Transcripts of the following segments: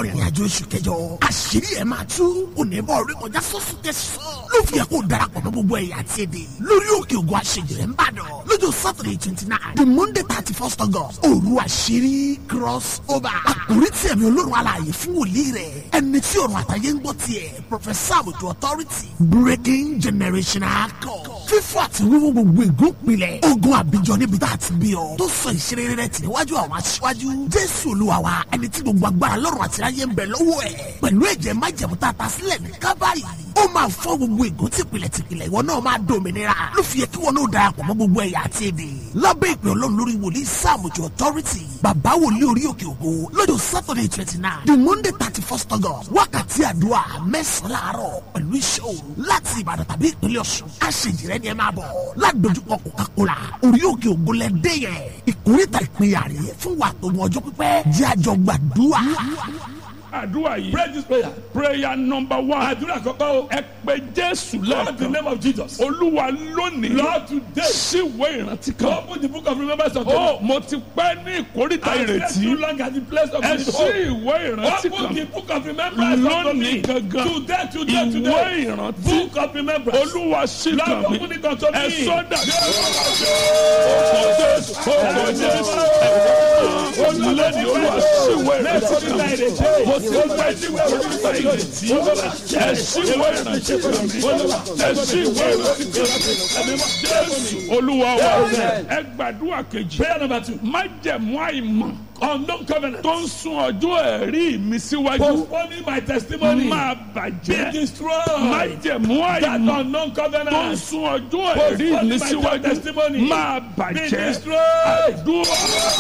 ìrìn àjò oṣù kẹjọ àṣírí ẹ̀ máa tú onímọ̀ orí kọjá sọ́sù tẹ̀sán ló fi yẹ kó darapọ̀ mọ́ gbogbo ẹ̀yà àti èdè lórí òkè ògùn àṣejìrẹ́ ń bàdàn lọ́jọ́ saturday twenty nine the monday thirty first august òru àṣírí cross over àkórí tí ẹ̀mí olórun alààyè fún wòlíì rẹ̀ ẹni tí ọ̀run àtàyè ń gbọ́ tiẹ̀ professor àbùtù authority breaking generational code fífọ́ àti wíwú gbogbo ìgúnpilẹ̀ ogun àbíjọ níbi tá a ti bí ọ tó sọ ìṣeré rẹ tì níwájú àwọn aṣíwájú jésù olúwa wa ẹni tí gbogbo agbára lọ́rùn àti ayé ń bẹ lọ́wọ́ ẹ̀ pẹ̀lú ẹ̀jẹ̀ májẹ̀mú tá a ta sílẹ̀ ní kábàárì ó máa fọ́ gbogbo ìgún tìpìlẹ̀ tìpìlẹ̀ ìwọ náà máa dòmìnira ló fi yẹ kí wọn náà darapọ̀ mọ́ gbogbo ẹ̀yà àti èdè lábẹ́ ìpè ọlọ́run lórí wòlíì sáàmùjọ authority bàbá wòlíì orí òkè ògo lọ́jọ́ saturday twenty nine the monday thirty first august wákàtí àdúrà mẹ́sàn-án láàárọ̀ pẹ̀lú iṣẹ́ òru láti ìbàdàn tàbí ìpínlẹ̀ ọ̀ṣun àṣejìrẹ́ ni ẹ máa bọ̀ ládojúkọ coca-cola orí òkè ògo lẹ́dẹ́ yẹn ìkórìtà ìpínyà rèé fún wa tó mọ ọjọ́ pípẹ́ jẹ́ àjọ gbàdúrà. àdúrà yìí Pray this prayer. prayer number one Àdúrà kọ́kọ́ o. ẹ pé jésù Call the lẹ́ẹ̀kan name of Jesus. olúwa lónìí Lord today. síwèé ìrántí kan Open the book of remembrance of ó mo ti pẹ́ ní ìkórìtà I slept too ìrètí long at the place of ẹ his sí hope. ìwé ìrántí Open kan the book of remembrance of lónìí me. gangan Today, today, ìwé today. ìrántí Book of remembrance. olúwa sí Lord, kan mi open it unto ẹ me. sọ́dà ọkọ̀ jésù ọkọ̀ jésù olùlẹ́ni olúwa síwèé ìrántí kan mo ti pẹ́ ní ìkórìtà ìrètí ẹ síwèé ìrántí kan mi ẹ síwèé ìrántí kan mi jésù olúwa wa ẹ gbàdúrà kejì Prayer number two. májẹ̀mú àìmọ̀ Unknown covenant. tó ń sun ọjọ́ ẹ̀rí mi síwájú Postponing my testimony. máa Be bàjẹ́ destroyed. májẹ̀mú That àìmọ̀ unknown tó ń covenant. sun ọjọ́ ẹ̀rí mi síwájú máa Be bàjẹ́ destroyed. àdúrà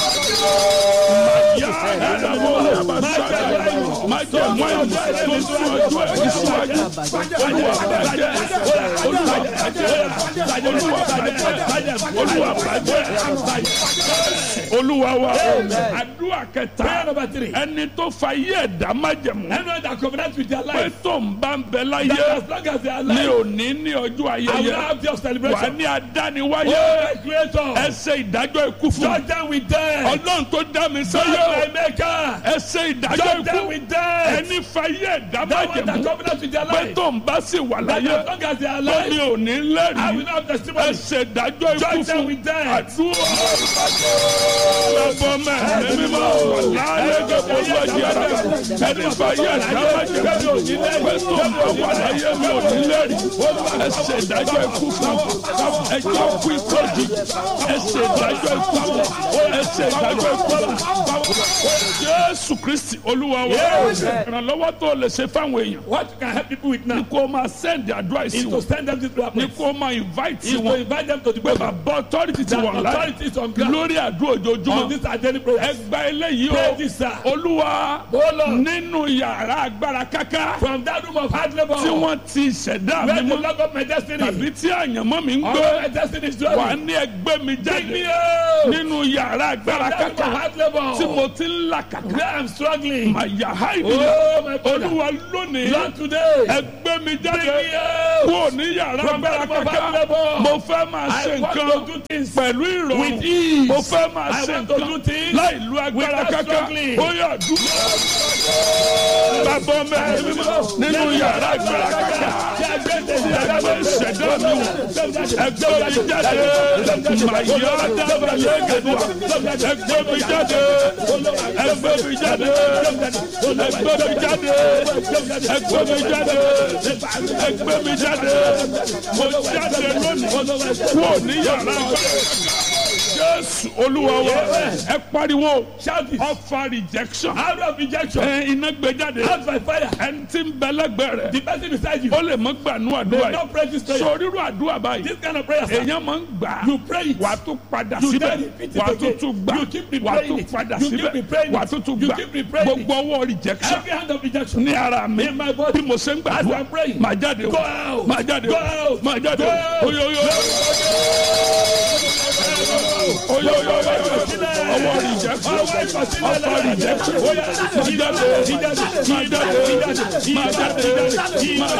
màyà ẹ̀dàmọ́ àbáṣáyà májẹ̀mú àìmọ̀ tó ń sun ọjọ́ ẹ̀rí síwájú olúwa bàjẹ́ olúwa bàjẹ́ olúwa bàjẹ́ olúwa bàjẹ́ olúwa wa àdúrà Prayer kẹta number three. ẹni tó fa iye ẹ̀dá májẹ̀mú Anyone that covenant with their pé life. tó ń bá ń bẹ That láyé as long as they are ní alive. òní ní ọjọ́ I will ayẹyẹ have their wà celebration. ní Oh, adániwáyé my creator. ẹ ṣe ìdájọ́ ikú fún Judge them with death. ọlọ́run tó dá mi Judge sáyé my maker. ẹ ṣe ìdájọ́ Judge them ikú with death. ẹni fa iye ẹ̀dá That one that májẹ̀mú covenant with their pé life. tó ń bá sì wà That láyé as long as they are tó ní alive. òní I will lẹ́rìí not have ẹ testimony. ṣe ìdájọ́ ikú Judge them fún with death. àdúrà lọ́bọ̀ mẹ́rin mímọ́ láyé gbogbo ọjọ́ ara ẹni fa iye ẹ̀dá májẹ̀mú pé tó ń bá wà láyé mi ò ní lẹ́rìí ẹ ṣe ìdájọ́ ikú fún ẹ jẹ́ kú ikú òjijì ẹ ṣe ìdájọ́ ikú fún ẹ ṣe ìdájọ́ ikú fún jésù kristi olúwa wa ìrànlọ́wọ́ tó lè ṣe fáwọn èèyàn What you can help people with now ni kó o máa send àdúrà is sí to wọn send them to the ni place. kó o máa invite Is to wọn invite them to the pé program. bàbá authority ti That wà láì authority is on ground. lórí àdúrà On ojoojúmọ́ this identity prayer. ẹgbà eléyìí Pray o this, sir. olúwa Oh, Lord. nínú yàrá agbára káká From that room of hard labor. tí wọ́n ti ṣẹ̀dá mi Where the mọ́ log of my destiny. tàbí tí àyànmọ́ mi ń All gbé my destiny is wà dwelling. ní ẹgbẹ́ mi Bring me jáde out. nínú yàrá agbára From that room káká of hard labor. tí mo ti ń là kàkà Where I'm struggling. màyà háìdì Oh, my brother. olúwa lónìí Lord today. ẹgbẹ́ mi Bring jáde me out. kúrò ní yàrá From agbára that room of káká hard labor. mo fẹ́ máa ṣe I want nǹkan to do things pẹ̀lú ìrọ̀rùn with ease. mo fẹ́ máa I ṣe want to do nǹkan things láì lu agbára without káká struggling. ó yà dúró bàbá mẹ́rin nínú yàrá agbára káká ẹgbẹ́ ìṣẹ̀dá mi wò ẹgbẹ́ mi jáde màyà dábàlẹ̀ gẹ̀dùà ẹgbẹ́ mi jáde ẹgbẹ́ mi jáde ẹgbẹ́ mi jáde ẹgbẹ́ mi jáde ẹgbẹ́ mi jáde mo jáde lónìí kúrò ní yàrá jésù olúwa wa ẹ pariwo Shout this. ọfà rejection Out of rejection. ẹ iná gbé jáde Out by fire. ẹni tí ń bẹ lẹ́gbẹ̀ẹ́ The rẹ̀ person beside you. ó lè mọ gbànú àdúrà They yìí not pray this prayer. sọ rírú àdúrà báyìí This kind of prayer. sir. èèyàn máa ń gbà You pray it. wà á tún padà You síbẹ̀ then repeat it wà á tún again. tún gbà You keep wà á replaying tún it. padà You keep síbẹ̀ replaying wà á it. tún tún You gbà keep replaying it. gbogbo ọwọ́ rejection Every hand of rejection. ní ara mi In my body. bí mo ṣe ń As gbàdúrà I'm praying. máa jáde Go o out. máa jáde Go o out. máa jáde Go o out. oyoyo oyoyo ọwọ́ rejection ọfà rejection máa jáde máa jáde máa jáde máa jáde.